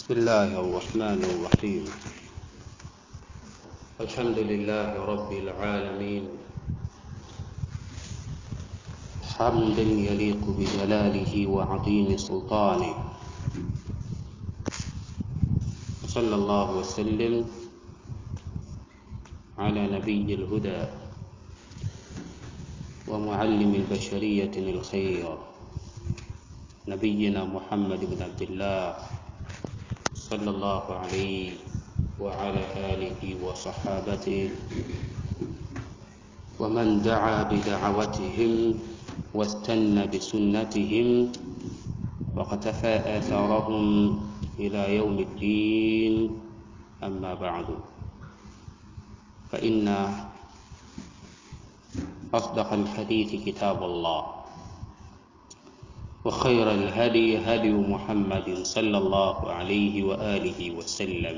بسم الله الرحمن الرحيم الحمد لله رب العالمين حمدا يليق بجلاله وعظيم سلطانه صلى الله وسلم على نبي الهدى ومعلم البشرية الخير نبينا محمد بن عبد الله صلى الله عليه وعلى آله وصحابته ومن دعا بدعوتهم واستنى بسنتهم وقتفى آثارهم إلى يوم الدين أما بعد فإن أصدق الحديث كتاب الله وخير الهدي هدي محمد صلى الله عليه وآله وسلم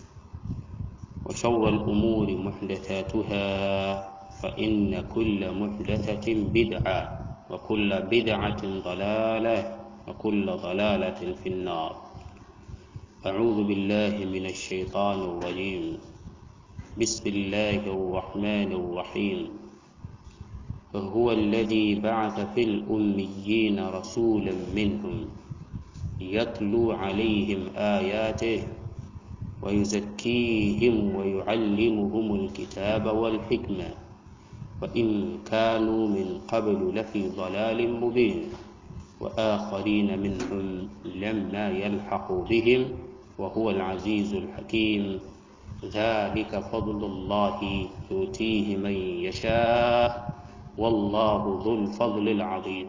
وشر الأمور محدثاتها فإن كل محدثة بدعة وكل بدعة ضلالة وكل ضلالة في النار أعوذ بالله من الشيطان الرجيم بسم الله الرحمن الرحيم هو الذي بعث في الأميين رسولا منهم يتلو عليهم آياته ويزكيهم ويعلمهم الكتاب والحكمة وإن كانوا من قبل لفي ضلال مبين وآخرين منهم لما يلحقوا بهم وهو العزيز الحكيم ذلك فضل الله يؤتيه من يشاء wallahu dhul fadli alazim.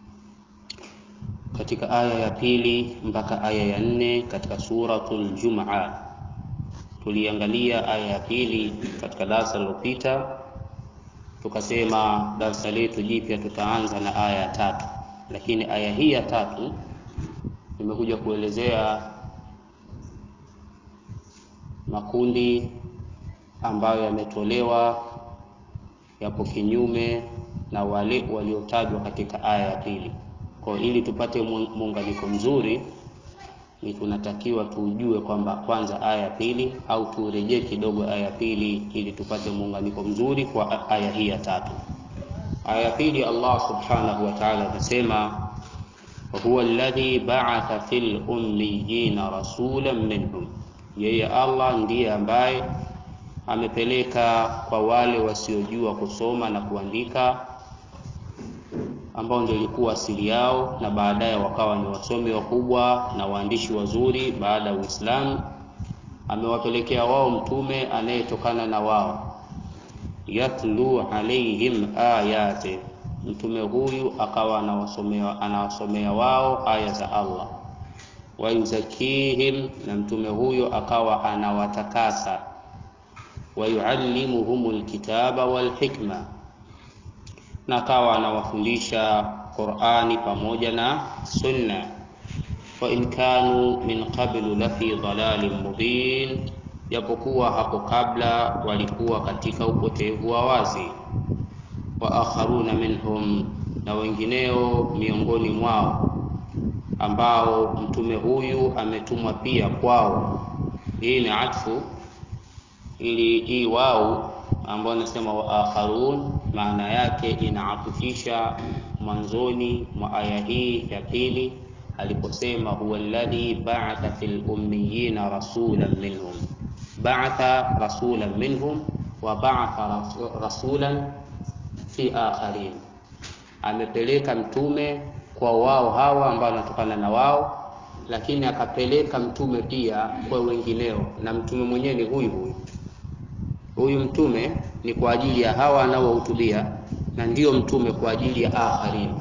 Katika aya ya pili mpaka aya ya nne katika suratul Jumaa tuliangalia aya ya pili katika darasa lililopita, tukasema darasa letu jipya tutaanza na aya ya tatu, lakini aya hii ya tatu imekuja kuelezea makundi ambayo yametolewa yapo kinyume na wale waliotajwa katika aya ya pili. Kwa ili tupate muunganiko mzuri, ni tunatakiwa tujue kwamba kwanza aya ya pili au turejee kidogo aya ya pili ili tupate muunganiko mzuri kwa aya hii ya tatu. Aya ya pili, Allah subhanahu wa ta'ala anasema huwa alladhi ba'atha fil ummiyina rasulan minhum, yeye Allah ndiye ambaye amepeleka kwa wale wasiojua kusoma na kuandika ambao ndio ilikuwa asili yao, na baadaye wakawa ni wasomi wakubwa na waandishi wazuri baada ya Uislamu. Amewapelekea wao mtume anayetokana na wao, yatlu alaihim ayati, mtume huyu akawa anawasomea anawasomea wao aya za Allah, wayuzakihim, na mtume huyo akawa anawatakasa wayuallimuhum alkitaba walhikma, na akawa anawafundisha Qur'ani pamoja na Sunna. Wa in kanu min qablu lafi dhalalin mubin, japokuwa hapo kabla walikuwa katika upotevu wa wazi. Wa akharuna minhum, na wengineo miongoni mwao ambao mtume huyu ametumwa pia kwao. Hii ni atfu ili hii wao ambao anasema wa akharun, maana yake inaatufisha mwanzoni mwa aya hii ya pili aliposema huwa alladhi ba'atha fil ummiyina rasulan minhum, ba'atha rasulan minhum wa ba'atha rasulan fi akharin, amepeleka mtume kwa wao hawa ambao wanatokana na wao, lakini akapeleka mtume pia kwa wengineo, na mtume mwenyewe ni huyu huyu huyu mtume ni kwa ajili ya hawa anaowahutubia na ndiyo mtume kwa ajili ya akharin.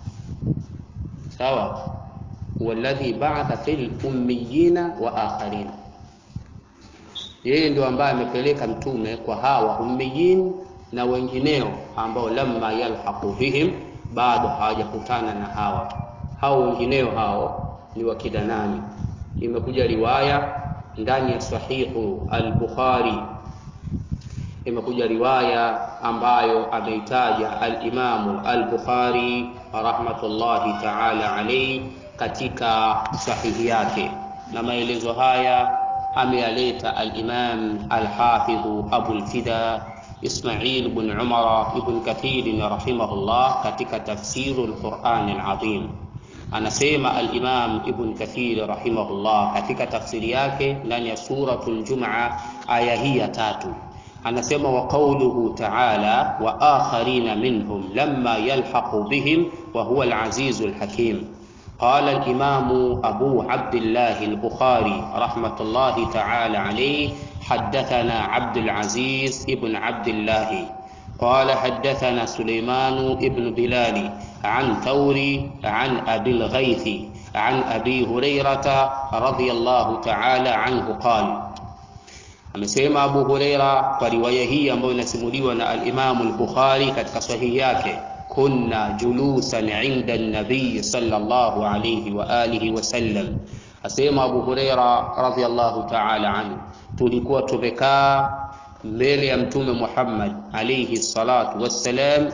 Sawa, walladhi ba'atha fil ummiyina wa akharin, yeye ndio ambaye amepeleka mtume kwa hawa ummiyin na wengineo ambao lamma yalhaqu bihim, bado hawajakutana na hawa. Hao wengineo hao ni wakina nani? Imekuja riwaya ndani ya sahihu al-Bukhari imekuja riwaya ambayo ameitaja al-Imamu al-Bukhari rahmatullahi ta'ala alayhi katika sahihi yake na maelezo haya ameyaleta al-Imam al-Hafidh Abu al-Fida Ismail ibn Umar ibn Kathir rahimahullah katika tafsiru al-Quran al-Azim. Anasema al-Imam Ibn Kathir rahimahullah katika tafsiri yake ndani ya suratul Jum'a aya hii ya tatu anasema wa qawluhu ta'ala wa akharina minhum lamma yalhaqu bihim wa huwa al-aziz al-hakim قال الإمام أبو عبد الله البخاري رحمة الله تعالى عليه حدثنا عبد العزيز ابن عبد الله قال حدثنا سليمان ابن بلال عن ثوري عن أبي الغيث عن أبي هريرة رضي الله تعالى عنه قال amesema Abu Huraira kwa riwaya hii ambayo inasimuliwa na al-Imam al-Bukhari katika sahihi yake kunna julusan inda an-nabiy sallallahu alayhi wa alihi wa sallam asema Abu Huraira radhiyallahu ta'ala anhu tulikuwa tumekaa mbele ya mtume Muhammad alayhi salatu wassalam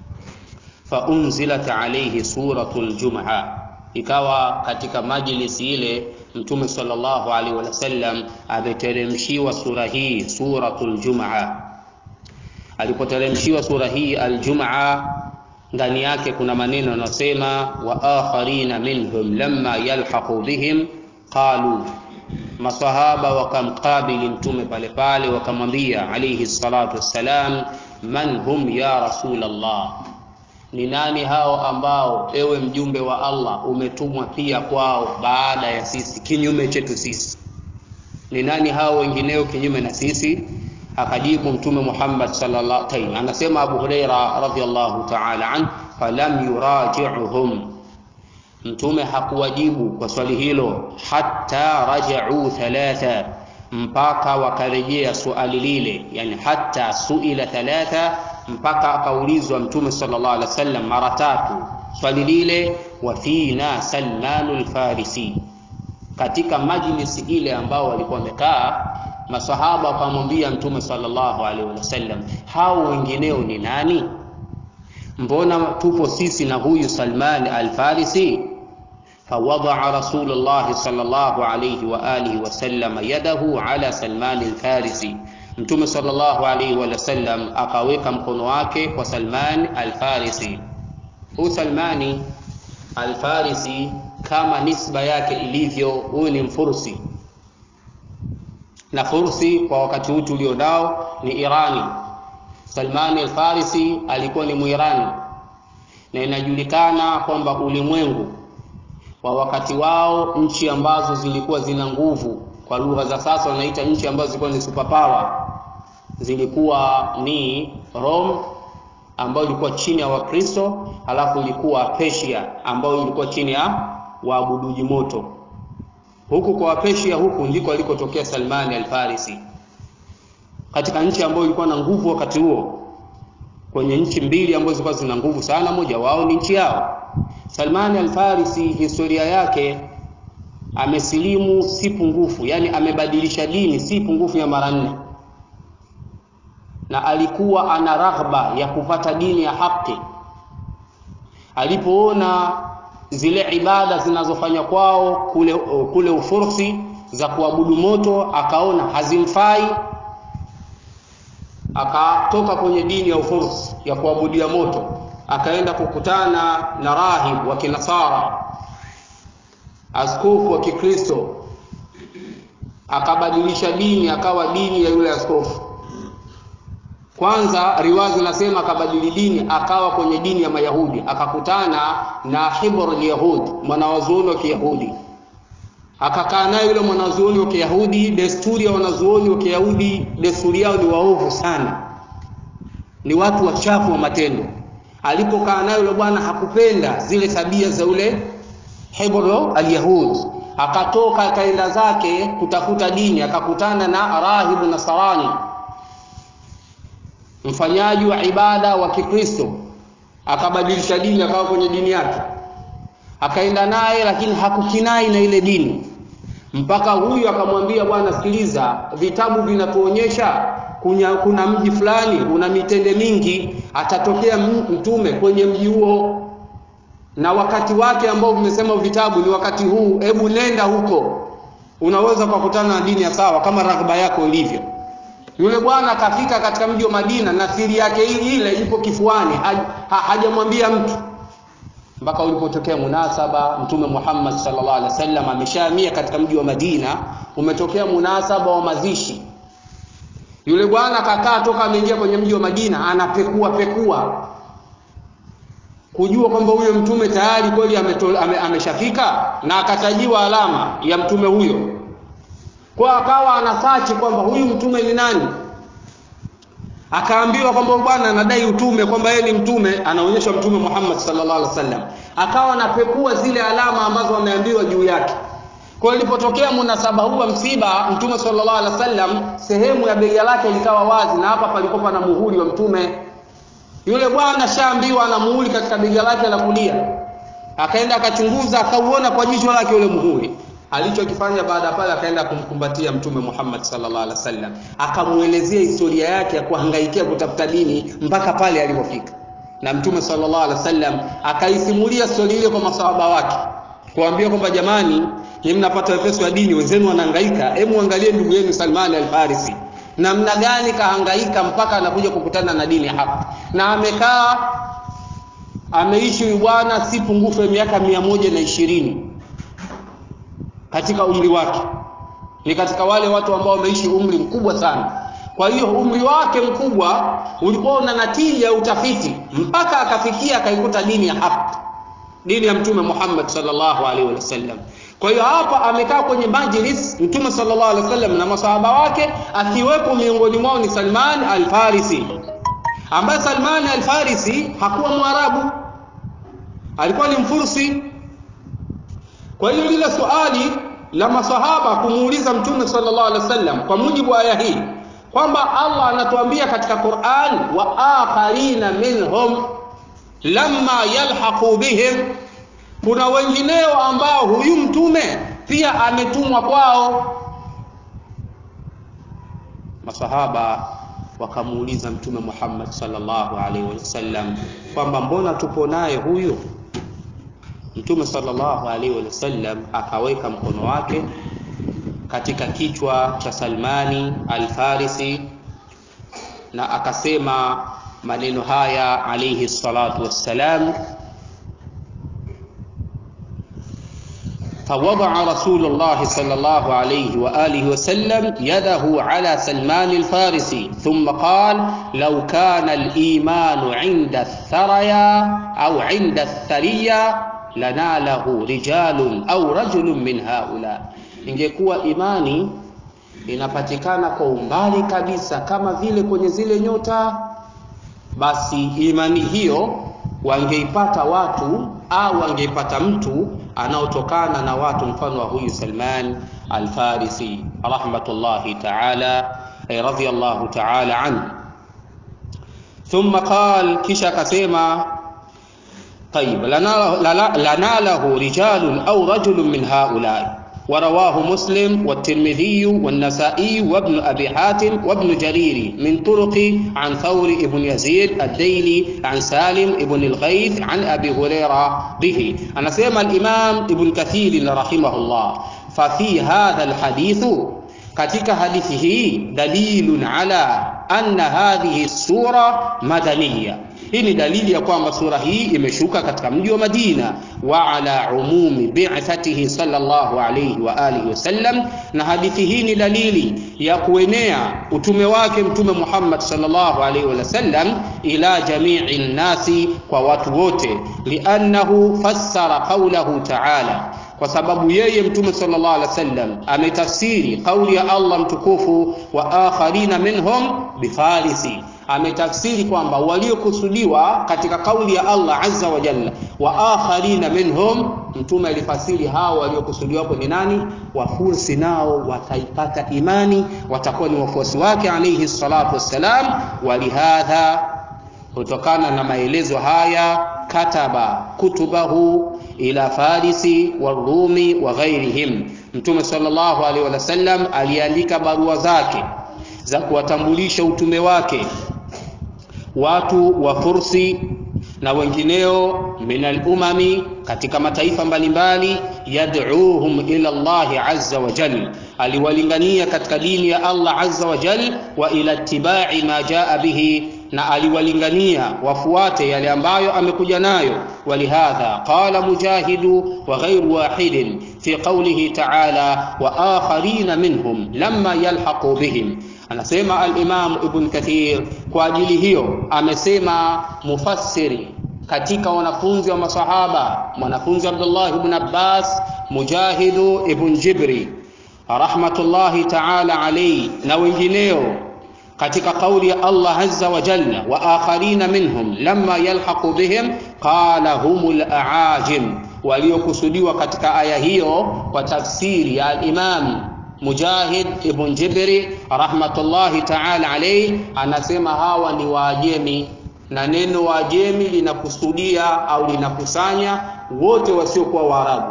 fa unzilat alayhi suratul jum'a ikawa katika majlisi ile mtume sallallahu alaihi wasallam ameteremshiwa sura hii suratul jum'a alipoteremshiwa sura hii aljum'a ndani yake kuna maneno yanasema wa akharina minhum lamma yalhaqu bihim qalu masahaba wakamkabili mtume pale pale wakamwambia alayhi salatu wassalam man hum ya rasulallah ni nani hao ambao ewe mjumbe wa Allah umetumwa pia kwao baada ya sisi kinyume chetu sisi ni nani hao wengineo kinyume na sisi akajibu mtume Muhammad sallallahu alaihi wasallam anasema Abu Huraira radhiyallahu ta'ala an falam yuraji'uhum mtume hakuwajibu kwa swali hilo hatta raja'u thalatha mpaka wakarejea swali lile yani hatta suila thalatha mpaka akaulizwa mtume sallallahu alaihi wasallam mara tatu swali lile wa fina Salmanul Farisi katika majlisi ile ambao walikuwa wamekaa masahaba wakamwambia mtume sallallahu alaihi wasallam hao wengineo ni nani mbona tupo sisi na huyu Salman al-Farisi فوضع رسول الله صلى الله عليه وآله وسلم يده على سلمان الفارسي Mtume sallallahu alaihi wasallam akaweka mkono wake kwa Salman al-Farisi. Huyu Salmani al-Farisi kama nisba yake ilivyo, huyu ni Mfursi, na Fursi kwa wakati huu tulionao ni Irani. Salmani al-Farisi alikuwa ni Mwirani, na inajulikana kwamba ulimwengu wa wakati wao, nchi ambazo zilikuwa zina nguvu kwa lugha za sasa wanaita nchi ambazo zilikuwa ni superpower zilikuwa ni Rome ambayo ilikuwa chini ya Wakristo, halafu ilikuwa Persia ambayo ilikuwa chini ya waabuduji moto. Huku kwa Persia huku ndiko alikotokea Salmani al-Farisi, katika nchi ambayo ilikuwa na nguvu wakati huo. Kwenye nchi mbili ambazo zilikuwa zina nguvu sana, moja wao ni nchi yao. Salmani al-Farisi, historia yake amesilimu si pungufu, yani amebadilisha dini si pungufu ya mara nne, na alikuwa ana raghba ya kupata dini ya haki. Alipoona zile ibada zinazofanywa kwao kule, kule Ufursi za kuabudu moto, akaona hazimfai, akatoka kwenye dini ya Ufursi ya kuabudia moto, akaenda kukutana na rahib wa Kinasara askofu wa Kikristo akabadilisha dini akawa dini ya yule askofu. Kwanza riwaya zinasema akabadili dini akawa kwenye dini ya Mayahudi, akakutana na Hibr al-Yahud, mwanawazuoni wa Kiyahudi, akakaa naye yule mwanazuoni wa Kiyahudi. Desturi ya wanazuoni wa Kiyahudi, desturi yao ni waovu sana, ni watu wachafu wa matendo. Alipokaa naye yule bwana hakupenda zile tabia za yule Hebro al-Yahud, akatoka akaenda zake kutafuta dini, akakutana na rahibu Nasarani, mfanyaji wa ibada wa Kikristo, akabadilisha dini, akawa kwenye dini yake, akaenda naye, lakini hakukinai na ile dini, mpaka huyu akamwambia, bwana, sikiliza, vitabu vinatuonyesha kuna, kuna mji fulani una mitende mingi, atatokea mtume kwenye mji huo na wakati wake ambao vimesema vitabu ni wakati huu, hebu nenda huko. unaweza kukutana na dini ya sawa kama raghba yako ilivyo yule bwana akafika katika mji wa Madina na siri yake ile ipo kifuani hajamwambia mtu mpaka ulipotokea munasaba mtume Muhammad sallallahu alaihi wasallam ameshahamia katika mji wa Madina umetokea munasaba wa mazishi yule bwana kakaa toka ameingia kwenye mji wa Madina anapekua pekua kujua kwamba huyo mtume tayari kweli ame, ameshafika na akatajiwa alama ya mtume huyo kwa akawa anasachi kwamba huyu mtume ni nani akaambiwa kwamba bwana anadai utume kwamba yeye ni mtume anaonyeshwa mtume Muhammad sallallahu alaihi wasallam akawa anapekua zile alama ambazo ameambiwa juu yake kwa ilipotokea munasaba huu wa msiba mtume sallallahu alaihi wasallam sehemu ya bega lake likawa wazi na hapa palikuwa na muhuri wa mtume yule bwana shaambiwa ana muhuri katika bega lake la kulia akaenda akachunguza akauona kwa jicho lake ule muhuri alichokifanya baada pale akaenda kumkumbatia mtume Muhammad sallallahu alaihi wasallam akamuelezea historia yake ya kuhangaikia kutafuta dini mpaka pale alipofika na mtume sallallahu alaihi wasallam akaisimulia stori ile kwa masahaba wake kuambia kwamba jamani ni mnapata wepesi wa dini wenzenu wanahangaika hebu angalie ndugu yenu Salman al-Farisi namna gani kahangaika mpaka anakuja kukutana na dini hapa na amekaa ameishi huyu bwana si pungufu ya miaka mia moja na ishirini katika umri wake ni katika wale watu ambao wameishi umri mkubwa sana kwa hiyo umri wake mkubwa ulikuwa una natija ya utafiti mpaka akafikia akaikuta dini ya haki dini ya mtume Muhammad sallallahu alaihi wasallam kwa hiyo hapa amekaa kwenye majlis mtume sallallahu alaihi wasallam na masahaba wake akiwepo miongoni mwao ni Salman al-Farisi ambaye Salman al-Farisi hakuwa mwarabu alikuwa ni mfursi kwa hiyo lile swali la masahaba kumuuliza mtume sallallahu alaihi wasallam kwa mujibu wa aya hii kwamba Allah anatuambia katika Qur'an wa akharina minhum lamma yalhaqu bihim kuna wengineo ambao huyu mtume pia ametumwa kwao masahaba wakamuuliza mtume Muhammad sallallahu alaihi wasallam kwamba mbona tupo naye huyu mtume sallallahu alaihi wasallam akaweka mkono wake katika kichwa cha Salmani al-Farisi na akasema maneno haya alayhi salatu wassalam فوضع رسول الله صلى الله عليه وآله وسلم يده على سلمان الفارسي ثم قال لو كان الإيمان عند الثريا أو عند الثريا لناله رجال أو رجل من هؤلاء ingekuwa imani inapatikana kwa umbali kabisa kama vile kwenye zile nyota basi imani hiyo wangeipata watu au wangeipata mtu anaotokana na watu mfano wa huyu Salman al-Farisi rahmatullahi ta'ala radiyallahu ta'ala anhu thumma qal kisha akasema طيب لناله رجال أو رجل من هؤلاء ورواه مسلم والترمذي والنسائي وابن أبي حاتم وابن جرير من طرق عن ثور بن يزيد الديلي عن سالم بن الغيث عن أبي هريرة به أنا سيما الإمام ابن كثير رحمه الله ففي هذا الحديث katika hadithi hii dalilun ala anna hadhihi sura madaniya hii ni dalili ya kwamba sura hii imeshuka katika mji wa Madina wa ala umumi bi'thatihi sallallahu alayhi wa alihi wasallam na hadithi hii ni dalili ya kuenea utume wake mtume Muhammad sallallahu alayhi wasallam ila jami'i nasi kwa watu wote li'annahu fassara qawlahu ta'ala kwa sababu yeye mtume sallallahu alaihi wasallam ametafsiri kauli ya Allah mtukufu wa akharina minhum bifarisi ametafsiri kwamba waliokusudiwa katika kauli ya Allah azza wa jalla wa akharina minhum mtume alifasiri hao waliokusudiwa hapo ni nani wafursi nao wataipata imani watakuwa ni wafuasi wake alayhi salatu wassalam walihadha kutokana na maelezo haya kataba kutubahu ila farisi warumi wa ghairihim mtume sallallahu alaihi wasallam aliandika barua zake za kuwatambulisha utume wake watu wa fursi na wengineo min alumami katika mataifa mbalimbali yad'uuhum ila Allahi azza wa jal aliwalingania katika dini ya Allah azza wa jal wa ila ittibai ma jaa bihi na aliwalingania wafuate yale ambayo amekuja nayo walihadha qala mujahidu wa ghairu wahidin fi qawlihi ta'ala wa akharina minhum lamma yalhaqu bihim anasema al-Imam Ibn Kathir kwa ajili hiyo amesema mufassiri katika wanafunzi wa masahaba mwanafunzi Abdullah ibn Abbas Mujahidu ibn Jibri rahmatullahi ta'ala alayhi na wengineo katika kauli ya Allah azza wa jalla wa akharina minhum lamma yalhaqu bihim qala humul aajim waliokusudiwa katika aya hiyo kwa tafsiri ya al-Imam Mujahid ibn Jibri rahmatullahi ta'ala alayhi anasema hawa ni Waajemi na neno Waajemi linakusudia au linakusanya wote wasiokuwa Waarabu,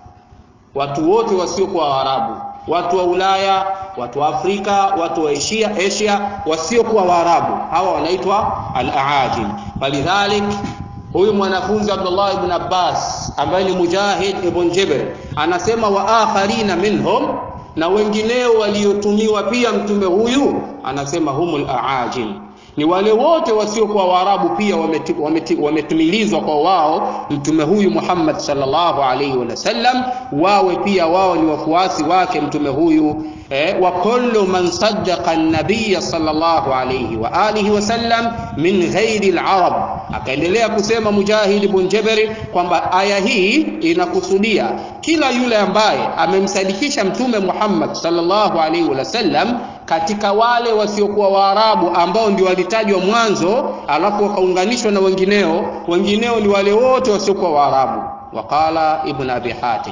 watu wote wasiokuwa Waarabu, watu wa Ulaya, watu wa Afrika, watu wa Asia, Asia wasiokuwa Waarabu, hawa wanaitwa al-aajim. Falidhalik huyu mwanafunzi Abdullah ibn Abbas ambaye ni Mujahid ibn Jibr anasema wa akharina minhum na wengineo waliotumiwa pia mtume huyu anasema humul aajim ni wale wote wasiokuwa waarabu pia wametumilizwa kwa wao mtume huyu Muhammad sallallahu alaihi wasallam wawe pia wao ni wafuasi wake mtume huyu eh, wa kullu man saddaqa an-nabiy sallallahu alaihi wa alihi wasallam min ghairi al-arab akaendelea kusema Mujahid ibn Jabari kwamba aya hii inakusudia kila yule ambaye amemsadikisha mtume Muhammad sallallahu alaihi wasallam katika wale wasiokuwa Waarabu ambao ndio walitajwa mwanzo, alafu wakaunganishwa na wengineo. Wengineo ni wale wote wasiokuwa Waarabu. Waqala Ibn Abi Hatim,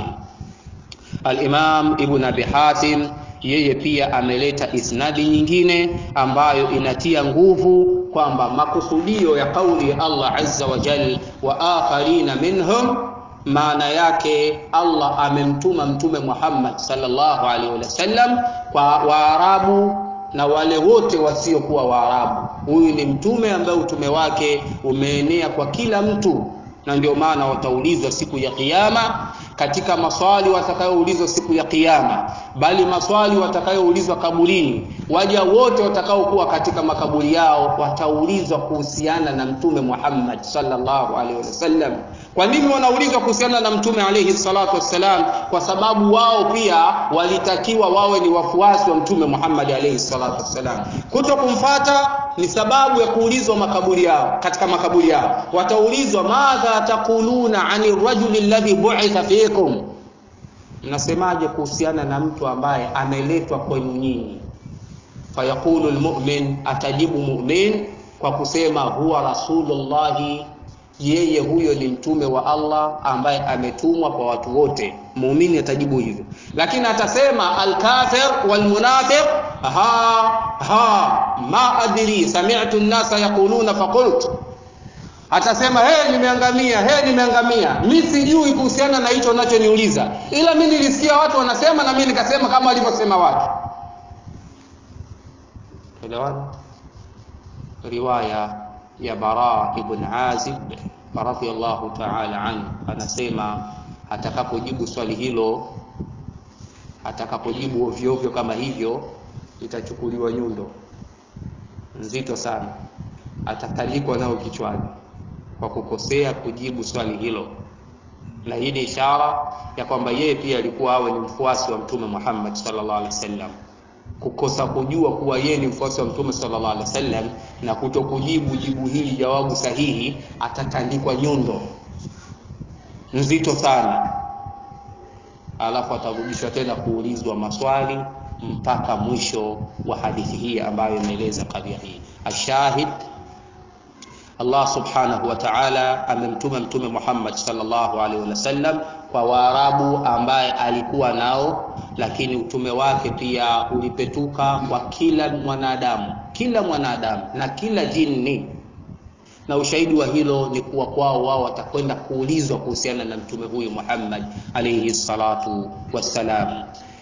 Al-Imam Ibn Abi Hatim yeye pia ameleta isnadi nyingine ambayo inatia nguvu kwamba makusudio ya kauli ya Allah azza wa jal wa akharina minhum maana yake Allah amemtuma mtume Muhammad sallallahu alaihi wasallam kwa Waarabu na wale wote wasiokuwa Waarabu. Huyu ni mtume ambaye utume wake umeenea kwa kila mtu, na ndio maana wataulizwa siku ya Kiyama katika maswali watakayoulizwa siku ya Kiyama, bali maswali watakayoulizwa kaburini. Waja wote watakaokuwa katika makaburi yao wataulizwa kuhusiana na mtume Muhammad sallallahu alaihi wasallam. Kwa nini wanaulizwa kuhusiana na mtume alayhi salatu wassalam? Kwa sababu wao pia walitakiwa wawe ni wafuasi wa mtume Muhammad alayhi salatu wassalam. Kuto kumfata ni sababu ya kuulizwa makaburi yao, katika makaburi yao wataulizwa, madha taquluna ani rajuli alladhi bu'itha fikum, mnasemaje kuhusiana na mtu ambaye ameletwa kwenu nyinyi? Fayaqulu almu'min, atajibu mu'min kwa kusema huwa rasulullahi yeye huyo ni mtume wa Allah ambaye ametumwa kwa watu wote. Muumini atajibu hivyo, lakini atasema alkafir walmunafiq ha ha ma adri sami'tu an-nasa yaquluna faqult, atasema he, nimeangamia he, nimeangamia, mi sijui kuhusiana na hicho unachoniuliza, ila mi nilisikia watu wanasema na mi nikasema kama walivyosema watu. Elewana riwaya ya Bara ibn Azib radhiyallahu ta'ala anhu anasema atakapojibu swali hilo, atakapojibu ovyo ovyo kama hivyo, itachukuliwa nyundo nzito sana, atatalikwa nao kichwani kwa kukosea kujibu swali hilo, na hii ni ishara ya kwamba yeye pia alikuwa awe ni mfuasi wa Mtume Muhammad sallallahu alaihi wasallam kukosa kujua kuwa yeye ni mfuasi wa mtume sallallahu alaihi wasallam na kutokujibu jibu hili jawabu sahihi, atatandikwa nyundo nzito sana, alafu atarudishwa tena kuulizwa maswali mpaka mwisho wa hadithi hii ambayo imeeleza kadhia hii. Ashahid, Allah subhanahu wa ta'ala amemtuma mtume Muhammad sallallahu alaihi wasallam kwa Waarabu ambaye alikuwa nao, lakini utume wake pia ulipetuka kwa kila mwanadamu, kila mwanadamu na kila jini, na ushahidi wa hilo ni kuwa kwao wao watakwenda kuulizwa kuhusiana na mtume huyu Muhammad alayhi salatu wassalam.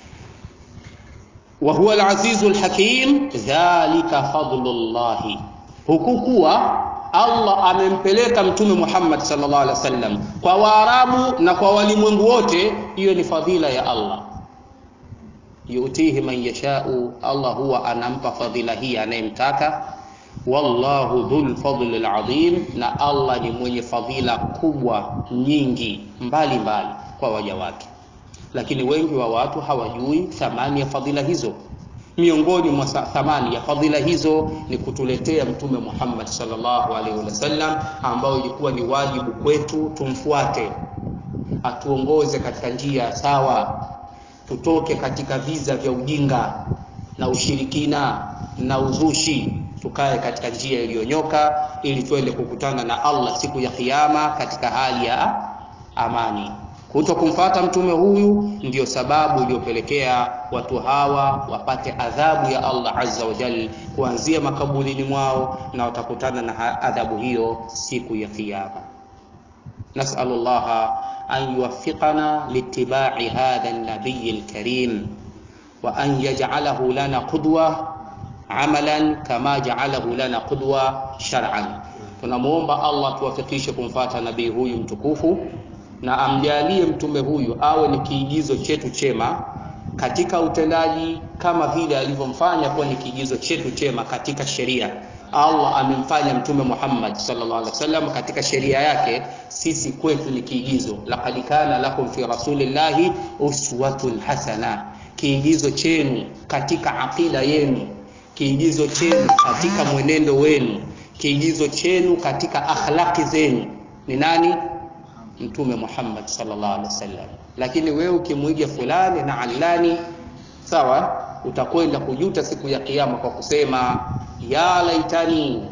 wa huwa al-azizu al-hakim, dhalika fadlullahi, huku kuwa Allah amempeleka mtume Muhammad sallallahu alaihi wasallam kwa Waarabu na kwa walimwengu wote, hiyo ni fadhila ya Allah. Yutihi man yashau, Allah huwa anampa fadhila hii anayemtaka. Wallahu dhul fadli alazim, na Allah ni mwenye fadhila kubwa nyingi mbali mbali kwa waja wake, lakini wengi wa watu hawajui thamani ya fadhila hizo. Miongoni mwa thamani ya fadhila hizo ni kutuletea Mtume Muhammad sallallahu alaihi wasallam, ambao ilikuwa ni wajibu kwetu tumfuate, atuongoze katika njia sawa, tutoke katika viza vya ujinga na ushirikina na uzushi, tukae katika njia iliyonyoka, ili tuende kukutana na Allah siku ya Kiyama katika hali ya amani. Kuto kumfata mtume huyu ndiyo sababu iliyopelekea watu hawa wapate adhabu ya Allah azza wa jalla kuanzia makaburini mwao, na watakutana na adhabu hiyo siku ya Kiyama. Nasalu llaha an yuwaffiqana liittibai hadha an-nabiy al-karim wa an yaj'alahu lana qudwa amalan kama ja'alahu lana qudwa shar'an. Tunamuomba Allah tuwafikishe kumfata nabii huyu mtukufu na amjalie mtume huyu awe ni kiigizo chetu chema katika utendaji kama vile alivyomfanya kuwa ni kiigizo chetu chema katika sheria. Allah amemfanya mtume Muhammad sallallahu alaihi wasallam katika sheria yake, sisi kwetu ni kiigizo. Laqad kana lakum fi rasulillahi uswatun hasana, kiigizo chenu katika aqida yenu, kiigizo chenu katika mwenendo wenu, kiigizo chenu katika akhlaqi zenu ni nani? Mtume Muhammad sallallahu alaihi wasallam. Lakini wewe ukimwiga fulani na alani, sawa, utakwenda kujuta siku ya Kiyama kwa kusema ya laitani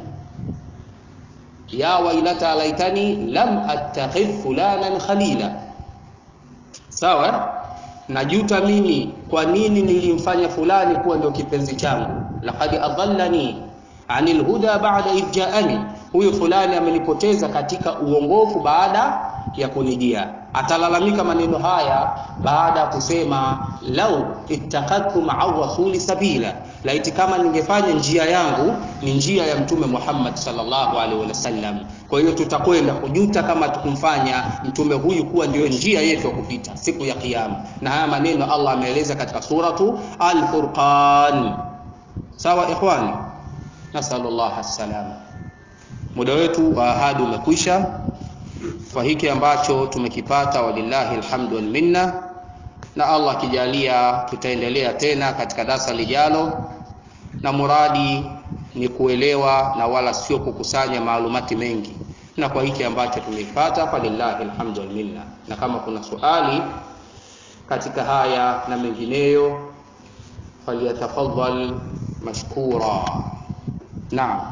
ya wailata laitani lam attakhidh fulanan khalila. Sawa, najuta mimi, kwa nini nilimfanya fulani kuwa ndio kipenzi changu. Laqad adallani anil huda ba'da idh ja'ani, huyu fulani amenipoteza katika uongofu baada ya kunijia. Atalalamika maneno haya baada ya kusema lau ittakhadhtu ma'a rasuli sabila, laiti kama ningefanya njia yangu ni njia ya mtume Muhammad sallallahu alaihi wasallam. Kwa hiyo tutakwenda kujuta kama tukumfanya mtume huyu kuwa ndio njia yetu ya kupita siku ya Kiyama, na haya maneno Allah ameeleza katika suratu Al-Furqan. Sawa ikhwani, nasallallahu alsalama. Muda wetu wa ahadi umekwisha kwa hiki ambacho tumekipata, walillahi alhamdu wal minna, na Allah akijalia tutaendelea tena katika darasa lijalo, na muradi ni kuelewa na wala sio kukusanya maalumati mengi, na kwa hiki ambacho tumekipata, walillahi alhamdu wal minna. Na kama kuna swali katika haya na mengineyo, falyatafadhal mashkura. Naam,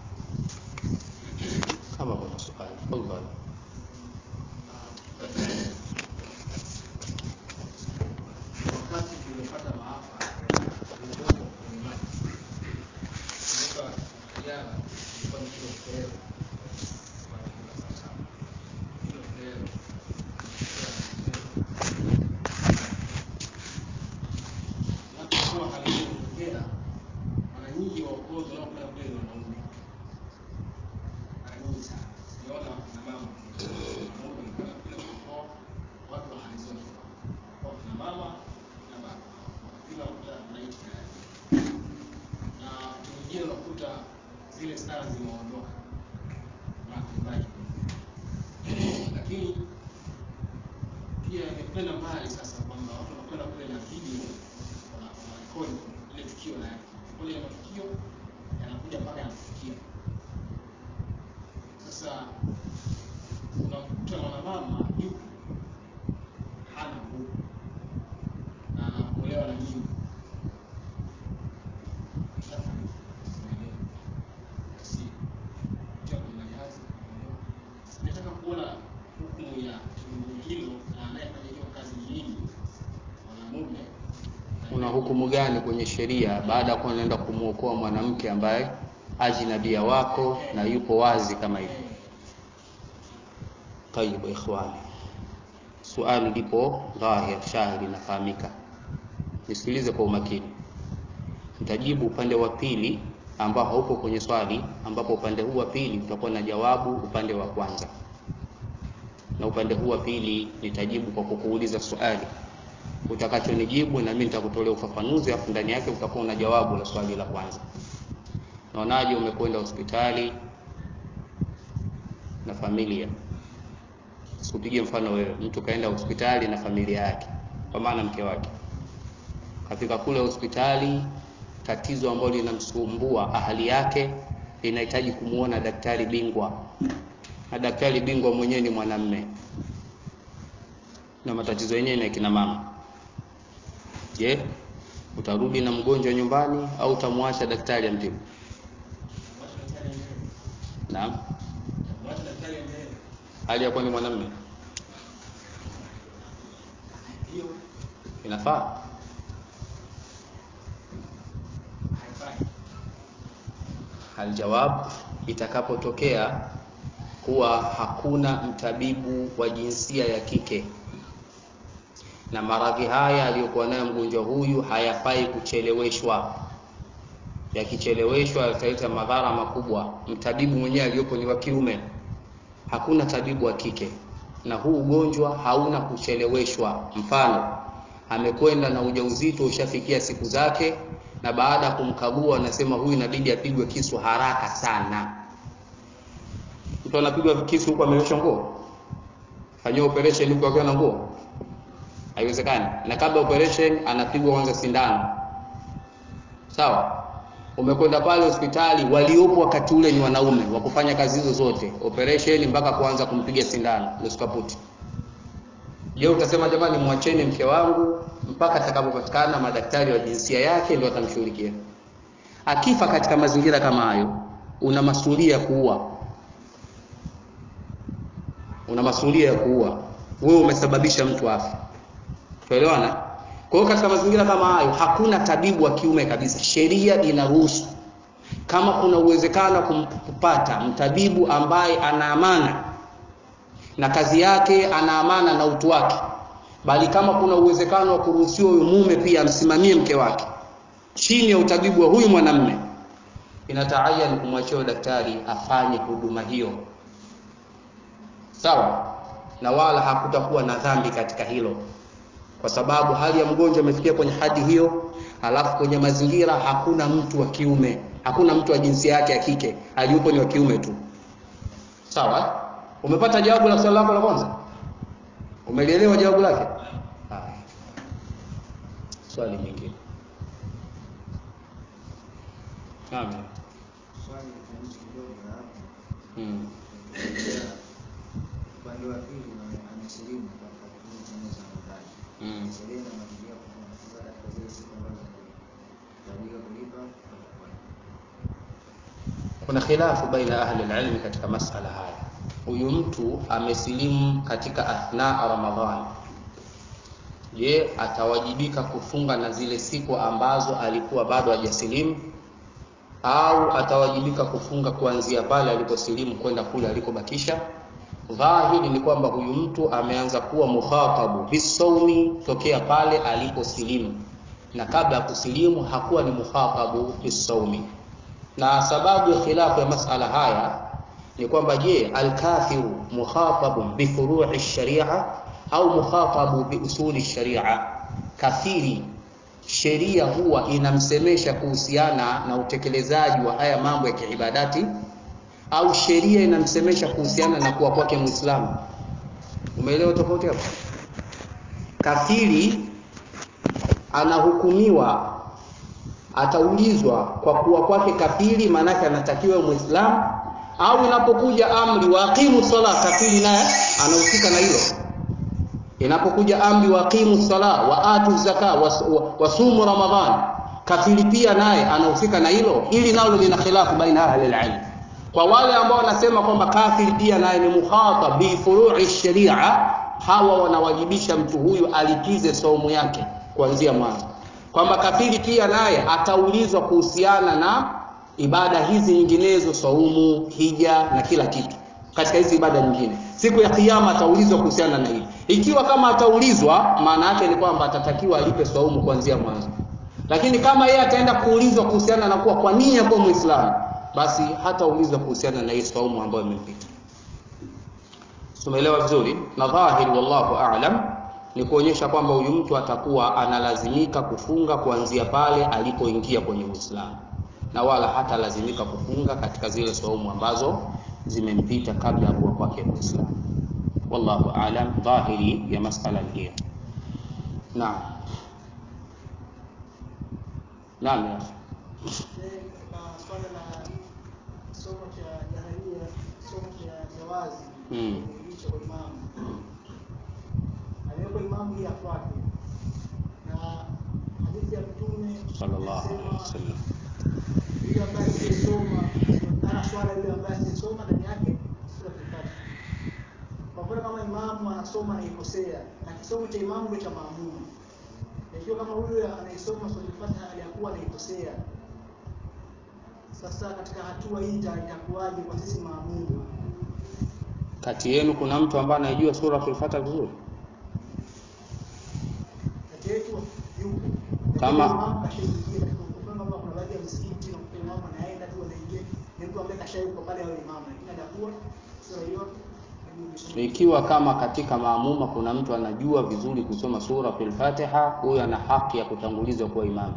kama kuna swali tafadhali. Wakati tumepata maafa kwenye maji, kumbuka jana ilikuwa ni kilo fleo kwa kilo sawasawa, kilo fleo napokuwa hali hiyo kutokea, mara nyingi waokozi wanaokwenda kule ni wanaume, mara nyingi sana sijaona wakina mama wanaume wanakwenda kule kuokoa watu wa hali zote kwa kina mama na baba bila kuta maiti tayari, na wakati mwingine unakuta zile stara zimeondoka na maji, lakini pia imekwenda mbali sasa kwamba watu wanakwenda kule na video wana- wanarekodi ile tukio na rekodi ya matukio yanakuja mpaka yanafikia sasa unamkuta mwanamama yupo hana nguvu na anaokolewa na nyingi. Sasa, sielewi. Si, kutia kwenye majahazi, kuondoka. Nataka kuona hukumu ya tendo hilo na anayefanya hiyo kazi ni nini, mwanamume Kuna hukumu gani kwenye sheria baada ya kuwa unaenda kumwokoa mwanamke ambaye ajnabia wako na yupo wazi kama hivi? Tayib ikhwani, suali lipo dhahir shahiri, inafahamika. Nisikilize kwa umakini, nitajibu upande wa pili ambao haupo kwenye swali, ambapo upande huu wa pili utakuwa na jawabu upande wa kwanza, na upande huu wa pili nitajibu kwa kukuuliza swali utakachonijibu, na mimi nitakutolea ufafanuzi, afu ndani yake utakuwa na jawabu la swali la kwanza. Naonaje? Umekwenda hospitali na familia, sikupige mfano wewe, mtu kaenda hospitali na familia yake, kwa maana mke wake kafika kule hospitali, tatizo ambalo linamsumbua ahali yake linahitaji kumuona daktari bingwa, na daktari bingwa mwenyewe ni mwanamme, na matatizo yenyewe ni ya kina mama. Je, utarudi na mgonjwa nyumbani au utamwacha daktari amtibu? Mwache daktari endelee. Naam, Mwache daktari endelee. hali ya kuwa ni mwanamme Hiyo inafaa haifai. Aljawab, itakapotokea kuwa hakuna mtabibu wa jinsia ya kike na maradhi haya aliyokuwa nayo mgonjwa huyu hayafai kucheleweshwa. Yakicheleweshwa yataleta madhara makubwa. Mtabibu mwenyewe aliyopo ni wa kiume, hakuna tabibu wa kike, na huu ugonjwa hauna kucheleweshwa. Mfano, amekwenda na ujauzito ushafikia siku zake, na baada ya kumkagua anasema huyu inabidi apigwe kisu haraka sana. Mtu anapigwa kisu huku ameleshwa nguo, fanyiwa operation huku akiwa na nguo, haiwezekani. Na kabla operation anapigwa kwanza sindano, sawa? Umekwenda pale hospitali, waliopo wakati ule ni wanaume wa kufanya kazi hizo zote, operation mpaka kuanza kumpiga sindano nusu kaputi. Je, utasema jamani, mwacheni mke wangu mpaka atakapopatikana madaktari wa jinsia yake ndio atamshughulikia? Akifa katika mazingira kama hayo, una masuhulia ya kuua, una masuhulia ya kuua. Wewe umesababisha mtu afe, tuelewana? Kwa hiyo katika mazingira kama hayo, hakuna tabibu wa kiume kabisa. Sheria inaruhusu kama kuna uwezekano wa kumpata mtabibu ambaye ana amana na kazi yake, ana amana na utu wake, bali kama kuna uwezekano wa kuruhusiwa huyu mume pia amsimamie mke wake chini ya utabibu wa huyu mwanamme, inataayan kumwachia daktari afanye huduma hiyo, sawa, na wala hakutakuwa na dhambi katika hilo, kwa sababu hali ya mgonjwa imefikia kwenye hadi hiyo, halafu kwenye mazingira hakuna mtu wa kiume, hakuna mtu wa jinsia yake ya kike, aliyopo ni wa kiume tu, sawa. Umepata jawabu la swali lako la kwanza? Umelielewa jawabu lake? Haya, swali lingine. Naam. Swali tofauti kidogo na hapo. Mm. Upande wa pili na- amesilimu katika kipindi cha mwezi wa Ramadhani. Mm. Sheria inamwambia kwamba anafunga katika zile siku ambazo zinahitajika kulipa au kufanya. Kuna khilafu baina ahli alilmi katika masala haya. Huyu mtu amesilimu katika athna Ramadhani, je, atawajibika kufunga na zile siku ambazo alikuwa bado hajasilimu au atawajibika kufunga kuanzia pale aliposilimu kwenda kule alikobakisha? Dhahiri ni kwamba huyu mtu ameanza kuwa mukhatabu bisaumi tokea pale aliposilimu, na kabla ya kusilimu hakuwa ni mukhatabu bisaumi na sababu ya khilafu ya masala haya ni kwamba je, alkafiru mukhatabun bi furu'i sharia au mukhatabu bi usuli sharia? Kafiri sheria huwa inamsemesha kuhusiana na utekelezaji wa haya mambo ya kiibadati au sheria inamsemesha kuhusiana na kuwa kwake Muislamu? Umeelewa tofauti hapo? Kafiri anahukumiwa ataulizwa kwa kuwa kwake kafiri, maanake anatakiwa Muislamu, au inapokuja amri wa aqimu sala, kafiri naye anahusika na hilo. Inapokuja amri wa aqimu sala wa atu zaka wasumu Ramadhan, kafiri pia naye anahusika na hilo. Hili nalo lina khilafu baina ahli alilm. Kwa wale ambao wanasema kwamba kafiri pia naye ni mukhatab bi furu'i sharia, hawa wanawajibisha mtu huyu alipize saumu yake kuanzia mwanzo kwamba kafiri pia naye ataulizwa kuhusiana na ibada hizi nyinginezo, saumu, hija na kila kitu katika hizi ibada nyingine. Siku ya Kiyama ataulizwa kuhusiana na hili. Ikiwa kama ataulizwa, maana yake ni kwamba atatakiwa alipe saumu kuanzia mwanzo. lakini kama yeye ataenda kuulizwa kuhusiana na kuwa kwa nini akuwa muislamu basi hataulizwa kuhusiana na hii saumu ambayo imempita tumeelewa vizuri na dhahiri wallahu aalam ni kuonyesha kwamba huyu mtu atakuwa analazimika kufunga kuanzia pale alipoingia kwenye uislamu na wala hatalazimika kufunga katika zile saumu ambazo zimempita kabla ya kuwa kwake muislamu wallahu aalam dhahiri ya masala ni hiyo naam naam ya akhi. katika swala la somo cha jahalia somo cha jawazi Mm. kuilisha kwa imamu aliwekwa imamu ili afuate na hadithi ya mtume sallallahu alaihi inasema, wasallam yule ambaye asiyesoma ana swala yule ambaye asiyesoma ndani yake sura Al-Fatiha. Kwa mfano kama imamu anasoma na ikosea na kisomo cha imamu ndio cha maamuma. Na Ikiwa kama huyu anayesoma sura Al-Fatiha aliyakuwa anaikosea. Sasa katika hatua hii ita- itakuwaje kwa sisi maamuma? kati yenu kuna mtu ambaye anajua sura Fatiha vizuri Kati yetu yupo. Kama- Lakini imamu kashaingia katika mfano kama kuna baadhi ya misikiti na kuna imamu anaenda tu anaingia ni mtu ambaye kashayuko pale awe imamu lakini anakuwa sura hiyo ikiwa kama katika maamuma kuna mtu anajua vizuri kusoma sura Fatiha huyo ana haki ya kutangulizwa kuwa imamu